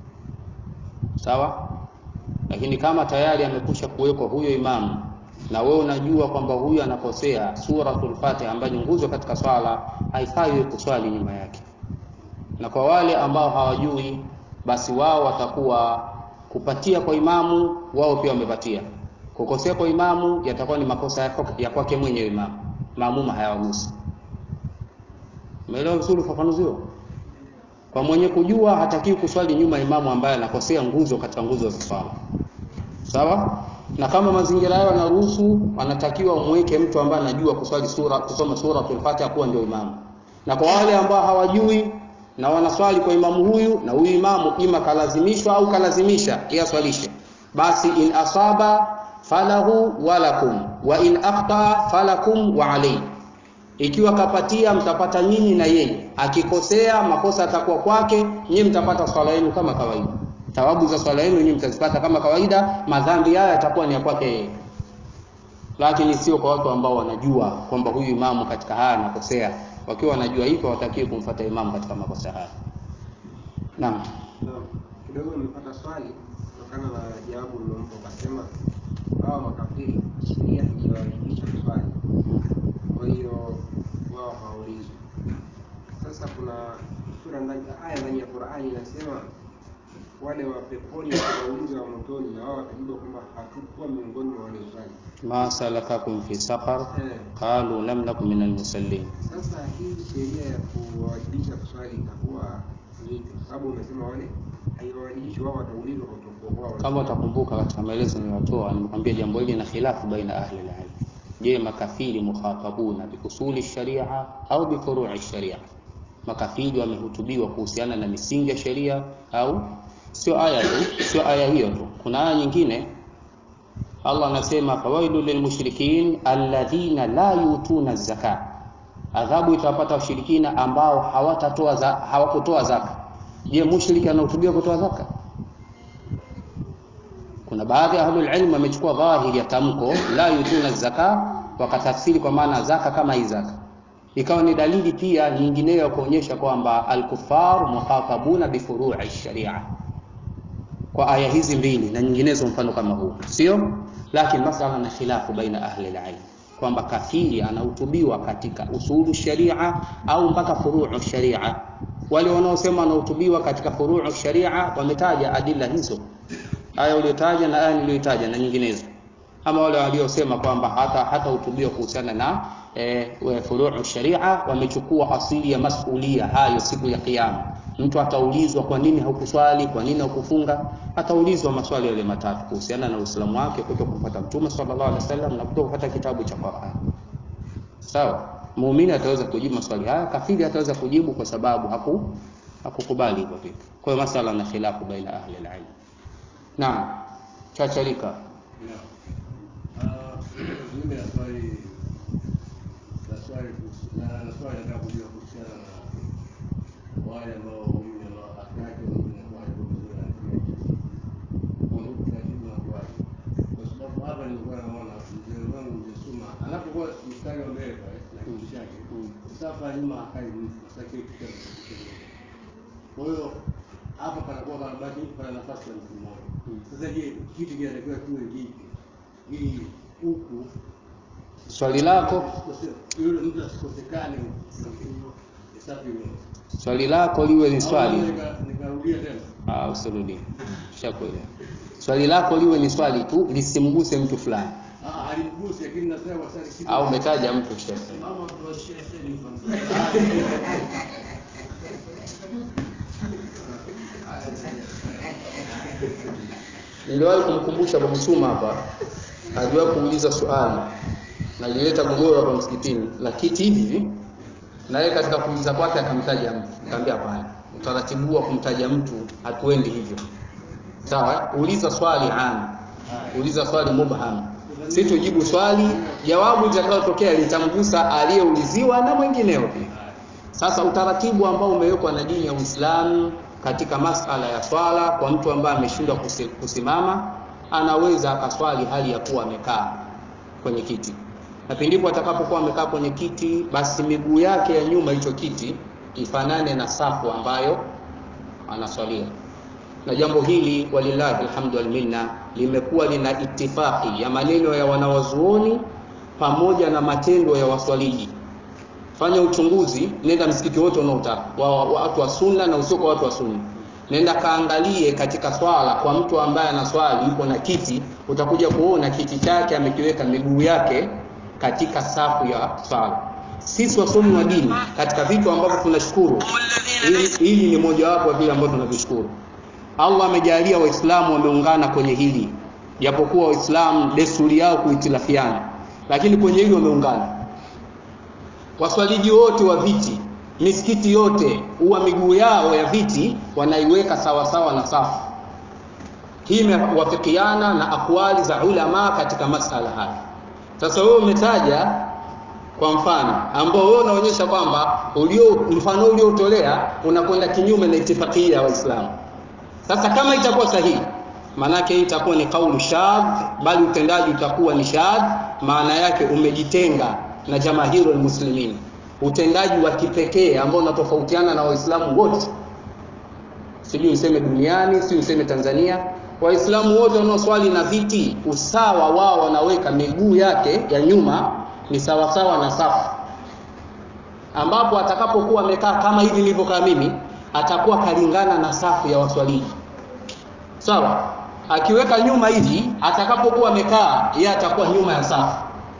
sawa lakini kama tayari amekusha kuwekwa huyo imamu na wewe unajua kwamba huyu anakosea suratul Fatiha ambayo ni nguzo katika swala haifai wewe kuswali nyuma yake na kwa wale ambao hawajui basi wao watakuwa kupatia kwa imamu wao pia wamepatia kukosea kwa imamu yatakuwa ni makosa ya kwake- ya kwake mwenyewe imamu maamuma hayawagusi umeelewa vizuri ufafanuzi huo kwa mwenye kujua hatakiwi kuswali nyuma ya imamu ambaye anakosea nguzo katika nguzo za swala sawa na kama mazingira hayo yanaruhusu anatakiwa umweke mtu ambaye anajua kuswali sura kusoma sura Fatiha kuwa ndio imamu na kwa wale ambao hawajui na wanaswali kwa imamu huyu na huyu imamu ima kalazimishwa au kalazimisha yaswalishe basi in asaba falahu walakum wa in akhta falakum wa alayhi ikiwa kapatia mtapata nyinyi na yeye akikosea makosa atakuwa kwake nyinyi mtapata swala yenu kama kawaida thawabu za swala yenu nyinyi mtazipata kama kawaida madhambi haya yatakuwa ni ya kwake yeye lakini sio kwa watu ambao wanajua kwamba huyu imamu katika haya anakosea wakiwa wanajua hivyo watakiwe kumfuata imamu katika makosa haya naam Naam, kidogo nimepata swali kutokana na jawabu lilompa ukasema hawa makafiri sheria haijawaajibisha kuswali, kwa hiyo wao hawaulizwi. Sasa kuna sura ndani aya ndani ya Qur'ani inasema wale wa peponi wataulizwa wa motoni, na wao watajibu kwamba hatukuwa miongoni mwa walioswali. ma salakakum fi saqar Eh, qalu lam nakum minal musallin Sasa hii sheria ya kuwajibisha kuswali itakuwa vipi? Kwa sababu umesema wale haiwawajibishi wao, wataulizwa kwa kutokuwa wao. kama utakumbuka katika maelezo niliyotoa nimekwambia jambo hili na khilafu baina ahli alilm je makafiri mukhatabuna biusuli sharia au bifurui sharia makafiri wamehutubiwa kuhusiana na misingi ya sheria au sio aya tu sio aya hiyo tu kuna aya nyingine Allah anasema fawailu lilmushrikin alladhina la yutuna zaka adhabu itawapata washirikina ambao hawatatoa za, hawakutoa zaka je mushriki anahutubiwa kutoa zaka kuna baadhi ya ahlul ilm wamechukua dhahiri ya tamko la yutuna zaka wakatafsiri kwa maana zaka kama hii zaka ikawa ni dalili pia nyingineyo ya kuonyesha kwamba alkufar mukhatabuna bifuru'i sharia kwa aya hizi mbili na nyinginezo mfano kama huu sio lakini masala na khilafu baina ahli alilm kwamba kafiri anahutubiwa katika usulu sharia au mpaka furuu sharia wale wanaosema anahutubiwa katika furuu sharia wametaja adila hizo aya uliotaja na aya niliyotaja na nyinginezo ama wale waliosema kwamba hata hata hutubiwa kuhusiana na e, furuu sharia wamechukua asili ya masulia hayo siku ya kiyama mtu ataulizwa kwa nini haukuswali kwa nini haukufunga ataulizwa maswali yale matatu kuhusiana na uislamu wake kuto kufuata mtume sallallahu alaihi wasallam na kuto kufuata kitabu cha Qur'an sawa muumini ataweza kujibu maswali haya kafiri ataweza kujibu kwa sababu haku hakukubali hivyo vitu kwa hiyo masala na khilafu baina ahli alilm naam chacharika mimi naswali naswali kuhusu- na naswali nataka kujua kuhusiana na wale ambao mimi na afya yake mimi inakuwa haiko anakaa nyuma akai mtu sasa kile kitu kinatokea. Kwa hiyo hapa panakuwa panabaki pana nafasi ya mtu mmoja. Sasa je, kitu kinatakiwa kiwe vipi ili huku swali lako usikose- yule mtu asikosekane safi hiyo. swali lako liwe ni Au swali nika- nikarudia tena Ah, usirudie. Shakuelewa. Swali lako liwe ni swali tu lisimguse mtu fulani Ah, alimgusi lakini nasema kwa sasa kitu au umetaja mtu shehe. Mama tuwashie sasa Niliwahi kumkumbusha Abu Msuma hapa, aliwahi kuuliza swali na lileta gogoro hapa msikitini la kiti hivi hivi, na yeye katika kuuliza kwake akamtaja mtu. Nikamwambia hapana, utaratibu wa kumtaja mtu hatuendi hivyo. Sawa, eh? uliza swali am, uliza swali mubham, si tujibu swali, jawabu litakayotokea litamgusa aliyeuliziwa na mwingineo pia. Sasa utaratibu ambao umewekwa na dini ya Uislamu katika masala ya swala kwa mtu ambaye ameshindwa kusi- kusimama, anaweza akaswali hali ya kuwa amekaa kwenye kiti, na pindipo atakapokuwa amekaa kwenye kiti, basi miguu yake ya nyuma hicho kiti ifanane na safu ambayo anaswalia. Na jambo hili walillahi alhamdu wal minna limekuwa lina itifaki ya maneno ya wanawazuoni pamoja na matendo ya waswaliji fanya uchunguzi, nenda msikiti wote unaotaka wa wa- watu wa sunna na usio kwa watu wa sunna, nenda kaangalie katika swala kwa mtu ambaye anaswali yuko na kiti, utakuja kuona kiti chake amekiweka miguu yake katika safu ya swala. Sisi wasomi wa dini, katika vitu ambavyo tunashukuru, hili, hili ni mojawapo ya vile ambavyo tunavishukuru. Allah amejalia Waislamu wameungana kwenye hili, japokuwa Waislamu desturi yao kuhitilafiana, lakini kwenye hili wameungana waswaliji wote wa viti misikiti yote huwa miguu yao ya viti wanaiweka sawa sawa na safu hii imewafikiana na akwali za ulama katika masala haya sasa wewe umetaja kwa mfano ambao wewe unaonyesha kwamba ulio mfano uliotolea unakwenda kinyume na itifakia ya waislamu sasa kama itakuwa sahihi maanake hii itakuwa ni kaulu shadh bali utendaji utakuwa ni shadh maana yake umejitenga na jamahiru muslimin utendaji wa kipekee ambao unatofautiana na waislamu wote sijui useme duniani si useme tanzania waislamu wote wanaoswali na viti usawa wao wanaweka miguu yake ya nyuma ni sawasawa na safu ambapo atakapokuwa amekaa kama hivi nilivyokaa mimi atakuwa kalingana na safu ya waswaliji sawa akiweka nyuma hivi atakapokuwa amekaa yeye atakuwa nyuma ya safu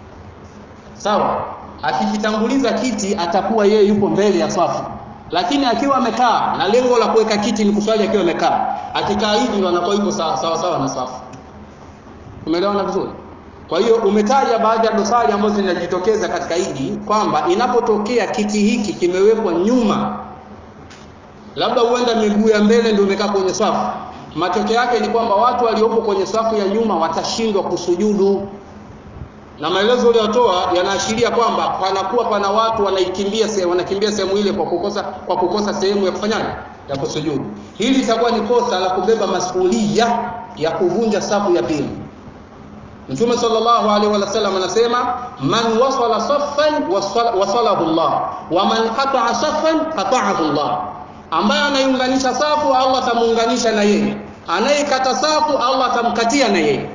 sawa akikitanguliza kiti atakuwa yeye yupo mbele ya safu lakini akiwa amekaa na lengo la kuweka kiti ni kuswali akiwa amekaa akikaa hivi ndo anakuwa yupo sawa sawa, sawa na safu umeelewana vizuri kwa hiyo umetaja baadhi ya dosari ambazo zinajitokeza katika hili kwamba inapotokea kiti hiki kimewekwa nyuma labda huenda miguu ya mbele ndio imekaa kwenye safu matokeo yake ni kwamba watu waliopo kwenye safu ya nyuma watashindwa kusujudu na maelezo uliyotoa yanaashiria kwamba panakuwa pana watu wanaikimbia sehemu wanakimbia sehemu ile kwa kukosa kwa kukosa sehemu ya kufanyaje ya kusujudu hili litakuwa ni kosa la kubeba masuhulia ya kuvunja safu ya pili Mtume sallallahu alaihi wasallam anasema man wasala saffan wasala- wasalahu Allah wa man qata'a saffan qata'ahu Allah ambaye anaiunganisha safu Allah atamuunganisha na yeye anayekata safu Allah atamkatia na yeye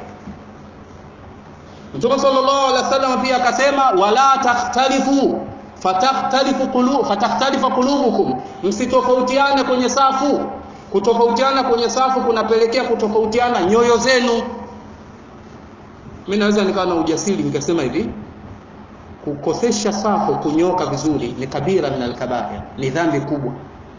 Mtume sallallahu alaihi wasallam pia akasema wala takhtalifu fatakhtalifu qulu fatakhtalifa qulubukum msitofautiane kwenye safu kutofautiana kwenye safu kunapelekea kutofautiana nyoyo zenu mimi naweza nikawa na ujasiri nikasema hivi kukosesha safu kunyoka vizuri ni kabira min alkabair ni dhambi kubwa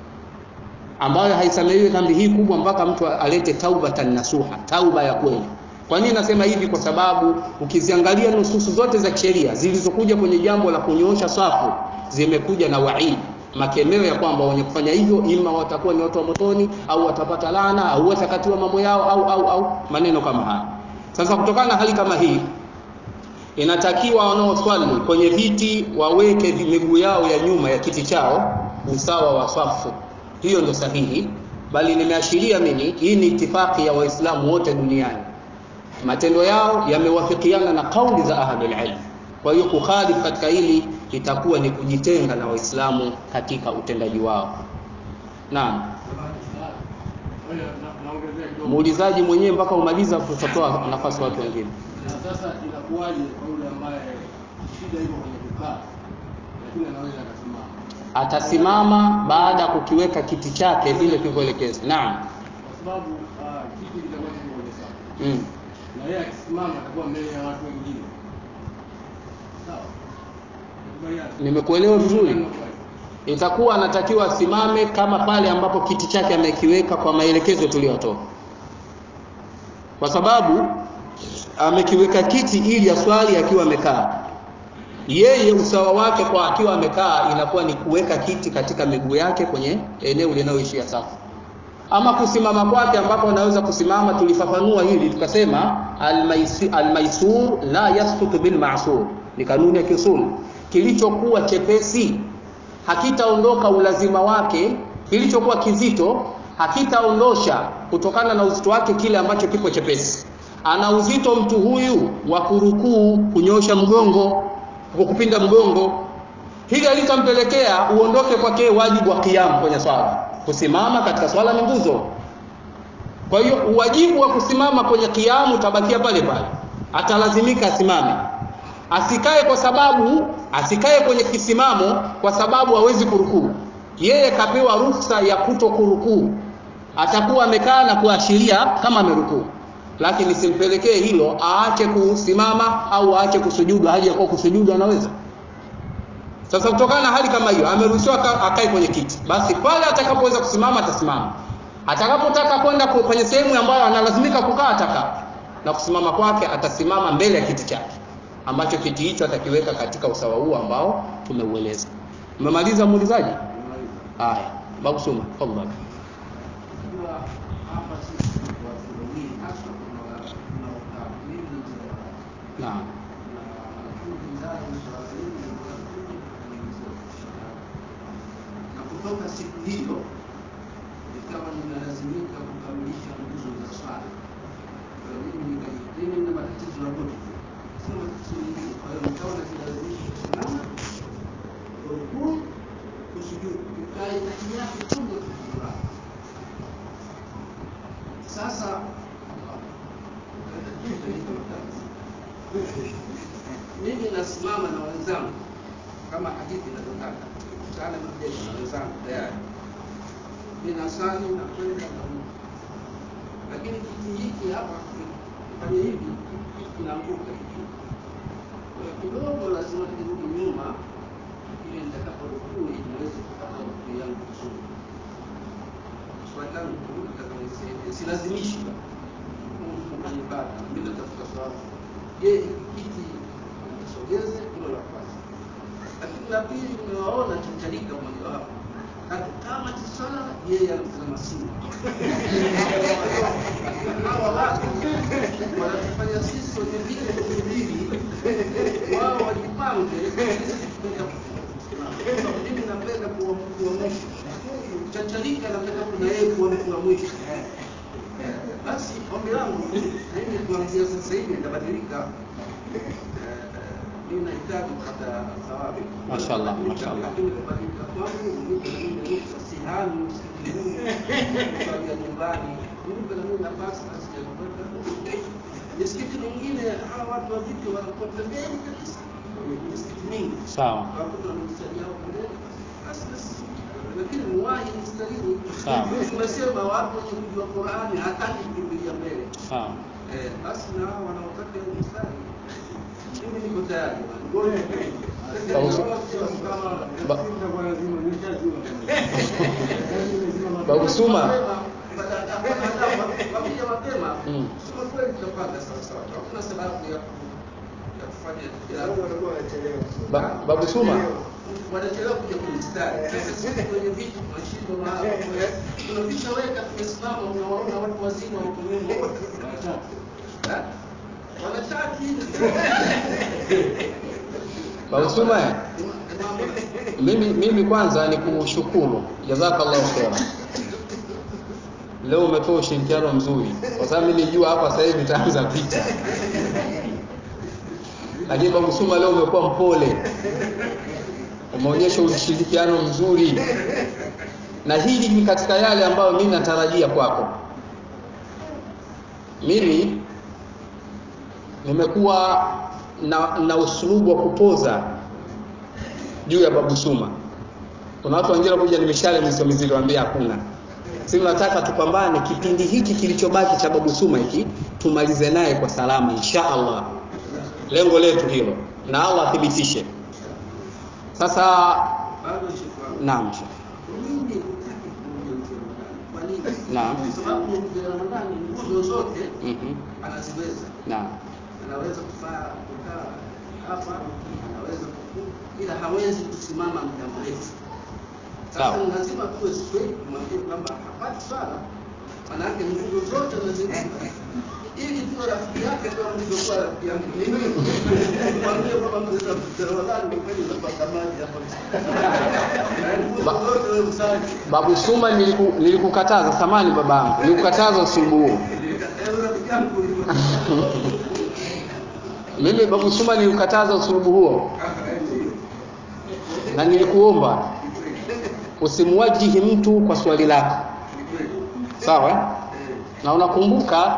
ambayo haisamehewi dhambi hii kubwa mpaka mtu alete taubatan nasuha tauba ya kweli kwa nini nasema hivi kwa sababu ukiziangalia nususu zote za kisheria zilizokuja kwenye jambo la kunyoosha safu zimekuja na waidi makemeo ya kwamba wenye kufanya hivyo ima watakuwa ni watu wa motoni au watapata laana au watakatiwa mambo yao au au au maneno kama haya sasa kutokana na hali kama hii inatakiwa wanaoswali kwenye viti waweke vi- miguu yao ya nyuma ya kiti chao usawa wa safu hiyo ndo sahihi bali nimeashiria mimi hii ni itifaki ya waislamu wote duniani matendo yao yamewafikiana na kauli za ahlul ilm kwa hiyo kukhalif katika hili itakuwa ni kujitenga na waislamu katika utendaji wao naam Ngoja na- naongezea kidogo. muulizaji mwenyewe mpaka umaliza tutatoa nafasi watu wengine Na sasa inakuwaje kwa yule ambaye shida iko kwenye kukaa lakini anaweza akasimama? atasimama baada ya kukiweka kiti chake vile kilivyoelekezwa naam Kwa sababu ah, kiti kitakuwa kiko kwenye safu mm. na yeye akisimama atakuwa mbele ya watu wengine. Sawa? Nakubaliana? nimekuelewa vizuri Nakubaliana. itakuwa anatakiwa asimame kama pale ambapo kiti chake amekiweka kwa maelekezo tuliyotoa kwa sababu amekiweka kiti ili aswali akiwa amekaa yeye usawa wake kwa akiwa amekaa inakuwa ni kuweka kiti katika miguu yake kwenye eneo linaloishia safu ama kusimama kwake ambapo anaweza kusimama tulifafanua hili tukasema almaisi- almaisur la yasqutu bilmasur ni kanuni ya kiusul kilichokuwa chepesi hakitaondoka ulazima wake kilichokuwa kizito hakitaondosha kutokana na uzito wake kile ambacho kipo chepesi ana uzito mtu huyu wa kurukuu kunyosha mgongo kwa kupinda mgongo hili alitampelekea uondoke kwake wajibu wa kiamu kwenye swala kusimama katika swala ni nguzo kwa hiyo uwajibu wa kusimama kwenye kiamu utabakia pale pale atalazimika asimame asikae kwa sababu asikae kwenye kisimamo kwa sababu hawezi kurukuu yeye kapewa ruhusa ya kuto kurukuu atakuwa amekaa na kuashiria kama amerukuu lakini simpelekee hilo aache kusimama au aache kusujudu hali ya kuwa kusujudu anaweza sasa kutokana na hali kama hiyo ameruhusiwa aka- akae kwenye kiti basi pale atakapoweza kusimama atasimama atakapotaka kwenda ku- kwenye sehemu ambayo analazimika kukaa atakaa na kusimama kwake atasimama mbele ya kiti chake ambacho kiti hicho atakiweka katika usawa huu ambao tumeueleza umemaliza muulizaji haya babu suma tafadhali Unajua hapa sisi watu wawili hasa kuna tunaokaa mimi na naam na kutoka siku hiyo ikawa ninalazimika kukamilisha nguzo za swala. Kwa hiyo mimi nika- mimi nina matatizo ya goti, sio matatizo mengine. Kwa hiyo nikawa najilazimisha kusimama, rukuu, kusujudu, ikae kati yake tu ndio kusimama. Sasa mimi nasimama na wenzangu kama hadithi inavyotaka sana majeshi na wenzangu tayari ninasali na kwenda na Mungu lakini kiti hiki hapa kifanye hivi hiki kinaanguka hiki kwa hiyo kidogo lazima kirudi nyuma ili nitakaporukuu niweze kupata rukuu yangu vizuri swali langu nataka nisaidie silazimishi kufanya ibada mimi natafuta sababu je hiki kiti nisogeze hilo la kwanza lakini la pili nimewaona chacharika mmoja wapo hata kama tisala yeye anatazama simu hawa watu wanatufanya sisi wenye vile viwili wao wajipange sisi tupenda kusimama. mimi napenda kuwa mtu wa mwisho chacharika napenda kuna yeye kuwa mtu wa mwisho basi ombi langu mimi kuanzia sasa hivi nitabadilika Eh, mimi nahitaji kupata thawabu Mashallah, mashallah. lakini kubadilika kwangu nipe na mimi ruhusa sihami msikitini kusalia nyumbani nipe na mimi nafasi basi ya kwenda misikiti mingine hawa watu wa vipi wanakuwa pembeni kabisa misikiti mingi sawa wakuta wamemsalia hapo pembeni basi basi lakini muwahi mstarini Sawa. tumesema watu wenye kujua Qur'ani hataki kukimbilia mbele sawa Eh, basi na hao wanaotaka hiyo mstari mimi niko tayari bwana. Babu- Kama Ba- itakuwa lazima nishajua. babu suma Wakija mapema Mm. sema kweli tutapanga sawa sawa. Hakuna sababu ya ku- ya kufanya Sababu wanakuwa wanachelewa. ba, babu suma wanachelewa kuja kwenye mstari. Sasa sisi kwenye viti tunashindwa mahali. Tunavishaweka tumesimama, unawaona watu wazima wako nyuma. Eh? Wanachati. babu suma eh? mimi mimi kwanza ni kushukuru jazakallahu khairan leo umetoa ushirikiano mzuri kwa sababu mimi nilijua hapa sasa hivi nitaanza vita lakini babu suma leo umekuwa mpole umeonyesha ushirikiano mzuri na hili ni katika yale ambayo mimi natarajia kwako mimi nimekuwa na, na usulubu wa kupoza juu ya babu suma kuna watu wengine kuja nimeshale mizo mizito waambia hakuna si nataka tupambane kipindi hiki kilichobaki cha babu suma hiki tumalize naye kwa salama insha allah lengo letu hilo na allah athibitishe sasa bado shekwangu naam Sheikh. mimi hutaki kumjua mzee Ramadhani. Kwa nini? Naam. Kwa sababu mzee Ramadhani nguzo zote Mhm. anaziweza. naam Anaweza kufaa kukaa hapa, anaweza kuku, ila hawezi kusimama muda mrefu. Sasa Sawa. ni lazima tuwe straight kumwambia kwamba hapati swala, manake nguzo zote anaziweza ili tuwe rafiki yake kama nilivyokuwa rafiki yangu mimi. Mwambie kwamba mzee Ramadhani kwa kweli unapata maji hapa. Nguzo zote wewe msali. babu suma niliku, nilikukataza samani babangu nilikukataza usulubu huo mimi babu suma nilikukataza usulubu huo na nilikuomba usimwajihi mtu kwa swali lako sawa eh? na unakumbuka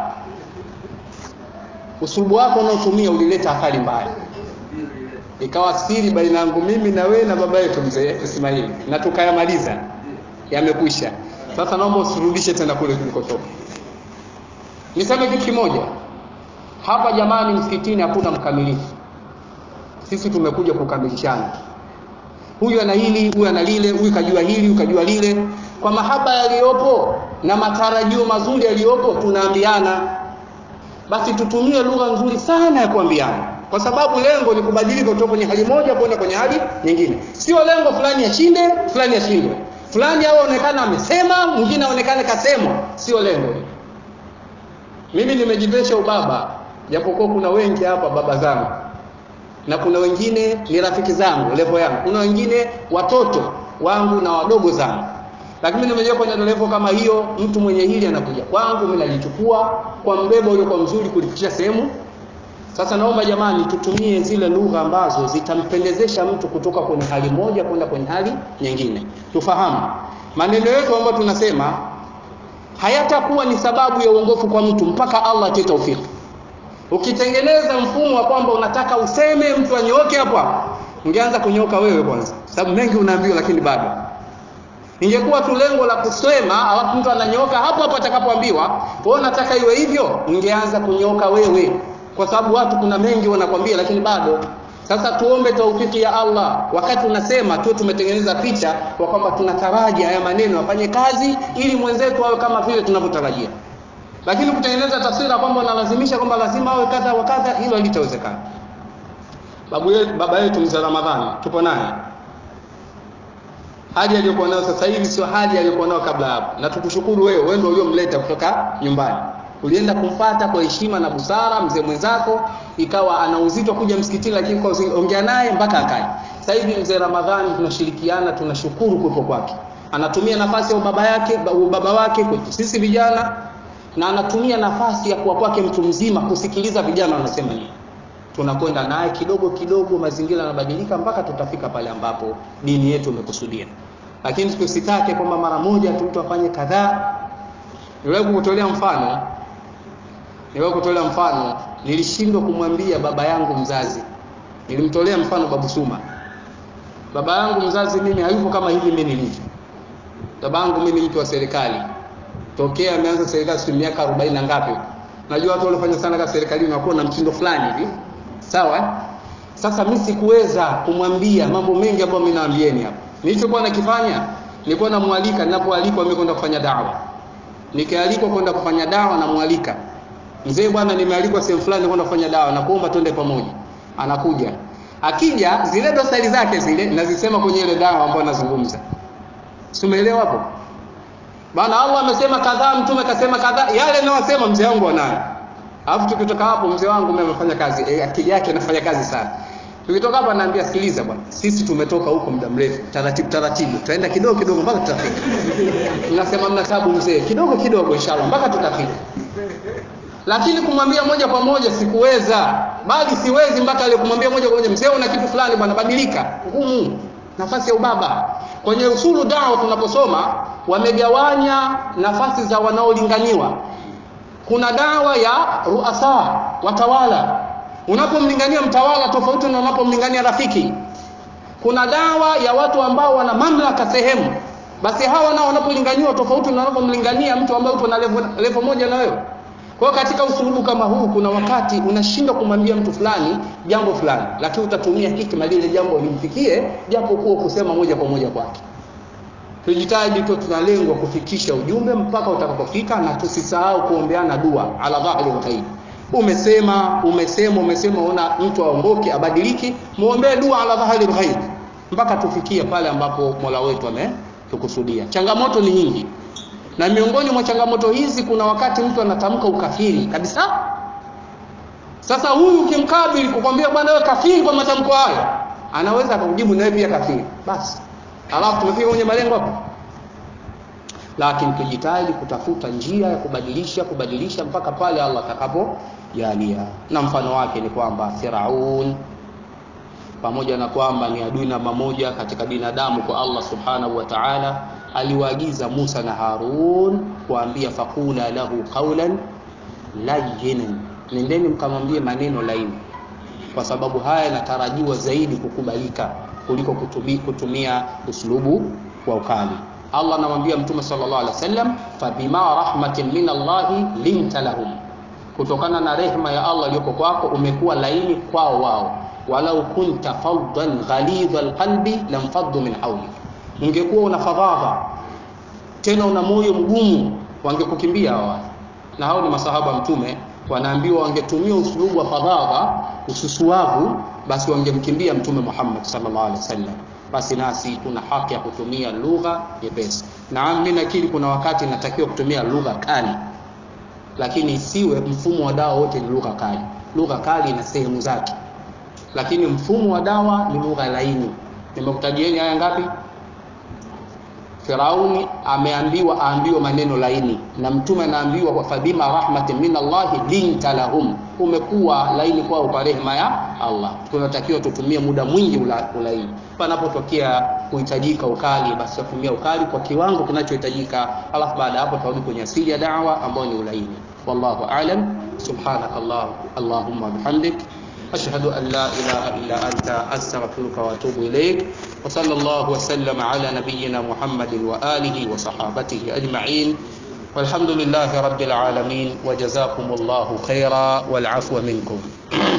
usulubu wako unaotumia ulileta athari mbaya ikawa siri baina yangu mimi na wewe na baba yetu mzee Ismaili na tukayamaliza yamekwisha sasa naomba usirudishe tena kule tulikotoka niseme kitu kimoja hapa jamani msikitini hakuna mkamilifu sisi tumekuja kukamilishana huyu ana hili huyu ana lile huyu kajua hili huyu kajua lile kwa mahaba yaliyopo na matarajio mazuri yaliyopo tunaambiana basi tutumie lugha nzuri sana ya kuambiana kwa sababu lengo ni kubadilika kutoka kwenye hali moja kwenda kwenye hali nyingine sio lengo fulani ashinde fulani ashindwe fulani au aonekana amesema mwingine aonekane kasemwa sio lengo hilo mimi nimejivesha ubaba japokuwa kuna wengi hapa baba zangu na kuna wengine ni rafiki zangu levo yangu kuna wengine watoto wangu na wadogo zangu lakini nimejua kwenye levo kama hiyo mtu mwenye hili anakuja kwangu mimi nalichukua kwa mbebo uliokuwa mzuri kulifikisha sehemu sasa naomba jamani tutumie zile lugha ambazo zitampendezesha mtu kutoka kwenye hali moja kwenda kwenye hali nyingine tufahamu maneno yetu ambayo tunasema hayatakuwa ni sababu ya uongofu kwa mtu mpaka Allah atoe taufiki ukitengeneza mfumo wa kwamba unataka useme mtu anyooke hapo hapo ungeanza kunyoka wewe kwanza sababu mengi unaambiwa lakini bado ingekuwa tu lengo la kusema alafu mtu ananyoka hapo hapo atakapoambiwa wewe unataka iwe hivyo ungeanza kunyoka wewe kwa sababu watu kuna mengi wanakwambia lakini bado sasa tuombe taufiki ya Allah wakati unasema tu tumetengeneza picha kwa kwamba tunataraji haya maneno afanye kazi ili mwenzetu awe kama vile tunavyotarajia lakini kutengeneza taswira kwamba unalazimisha kwamba lazima awe kadha wa kadha hilo halitawezekana babu yetu baba yetu mzee Ramadhani tupo naye hali aliyokuwa nayo sasa hivi sio hali aliyokuwa nayo kabla hapo na tukushukuru wewe wewe ndio uliomleta kutoka nyumbani ulienda kumfata kwa heshima na busara mzee mwenzako ikawa ana uzito kuja msikitini lakini kwa ongea naye mpaka akae sasa hivi mzee Ramadhani tunashirikiana tunashukuru kuwepo kwake anatumia nafasi ya baba yake baba wake kwetu sisi vijana na anatumia nafasi ya kuwa kwake mtu mzima kusikiliza vijana wanasema nini tunakwenda naye kidogo kidogo mazingira yanabadilika mpaka tutafika pale ambapo dini yetu imekusudia lakini tusitake kwamba mara moja tu mtu afanye kadhaa niwewe kutolea mfano niwewe kutolea mfano nilishindwa kumwambia baba yangu mzazi nilimtolea mfano babu Suma baba yangu mzazi mimi hayupo kama hivi mimi nilivyo baba yangu mimi mtu wa serikali tokea ameanza serikali si miaka 40 na ngapi najua watu waliofanya sana kazi serikalini wanakuwa na mtindo fulani hivi sawa eh? sasa mimi sikuweza kumwambia mambo mengi ambayo mimi naambieni hapa nilichokuwa nakifanya nilikuwa namwalika ninapoalikwa mimi kwenda kufanya dawa nikialikwa kwenda kufanya dawa namwalika mzee bwana nimealikwa sehemu fulani kwenda kufanya dawa na kuomba twende pamoja anakuja akija zile dosari zake zile nazisema kwenye ile dawa ambayo nazungumza si umeelewa hapo bana Allah amesema kadhaa mtume kasema kadhaa yale ninayosema mzee wangu anayo alafu tukitoka hapo mzee wangu mimi amefanya kazi e, akili yake inafanya kazi sana tukitoka hapa naambia sikiliza bwana sisi tumetoka huko muda mrefu taratibu taratibu tutaenda kidogo kidogo mpaka tutafika tunasema mna tabu mzee kidogo kidogo inshallah mpaka tutafika lakini kumwambia moja kwa moja sikuweza bali siwezi mpaka ile kumwambia moja kwa moja mzee una kitu fulani bwana badilika ngumu nafasi ya ubaba kwenye usulu dawa tunaposoma wamegawanya nafasi za wanaolinganiwa kuna dawa ya ruasa watawala unapomlingania mtawala tofauti na unapomlingania rafiki kuna dawa ya watu ambao wana mamlaka sehemu basi hawa nao wanapolinganiwa tofauti na wanapomlingania mtu ambaye upo na level, level moja na wewe kwa hiyo katika usulubu kama huu kuna wakati unashindwa kumwambia mtu fulani jambo fulani lakini utatumia hikma lile jambo limfikie japo kuwa kusema moja kwa moja kwake tujitahidi tu tunalengwa kufikisha ujumbe mpaka utakapofika na tusisahau kuombeana dua ala dhahri lghaib umesema umesema umesema una mtu aongoke abadiliki muombee dua ala dhahri lghaib mpaka tufikie pale ambapo mola wetu ametukusudia changamoto ni nyingi na miongoni mwa changamoto hizi kuna wakati mtu anatamka ukafiri kabisa sasa huyu ukimkabili kukwambia bwana wewe kafiri kwa matamko hayo anaweza akakujibu nawe pia kafiri basi alafu tumefika kwenye malengo hapo lakini tujitahidi kutafuta njia ya kubadilisha kubadilisha mpaka pale Allah atakapojalia na mfano wake ni kwamba Firaun pamoja na kwamba ni adui namba moja katika binadamu kwa Allah subhanahu wa ta'ala aliwaagiza Musa na Harun kuambia fakula lahu qawlan layyinan nendeni mkamwambie maneno laini kwa sababu haya yanatarajiwa zaidi kukubalika kuliko kutumia, kutumia uslubu wa ukali Allah anamwambia Mtume sallallahu alaihi wasallam fabima rahmatin min Allahi linta lahum kutokana na rehema ya Allah iliyoko kwako umekuwa laini kwao wao walau kunta faddan ghalidha alqalbi lamfaddu min hawlik ungekuwa una fadhadha tena una moyo mgumu wangekukimbia hawa na hao ni masahaba mtume wanaambiwa wangetumia usulubu wa fadhadha ususuavu basi wangemkimbia mtume Muhammad sallallahu alaihi wasallam basi nasi tuna haki ya kutumia lugha nyepesi naam mimi nakiri kuna wakati natakiwa kutumia lugha kali lakini isiwe mfumo wa dawa wote ni lugha kali lugha kali ina sehemu zake lakini mfumo wa dawa ni lugha laini nimekutajieni haya ngapi Firauni ameambiwa aambiwe maneno laini na mtume anaambiwa kwa fadhima rahmatin min Allah linta lahum umekuwa laini kwao kwa rehema ya Allah tunatakiwa tutumie muda mwingi ula, ulaini panapotokea kuhitajika ukali basi tutumia ukali kwa kiwango kinachohitajika alafu baada hapo tarudi kwenye asili ya dawa ambayo ni ulaini wallahu a'lam subhanaka allah allahumma bihamdik أشهد أن لا إله إلا أنت أستغفرك وأتوب إليك وصلى الله وسلم على نبينا محمد وآله وصحابته أجمعين والحمد لله رب العالمين وجزاكم الله خيرا والعفو منكم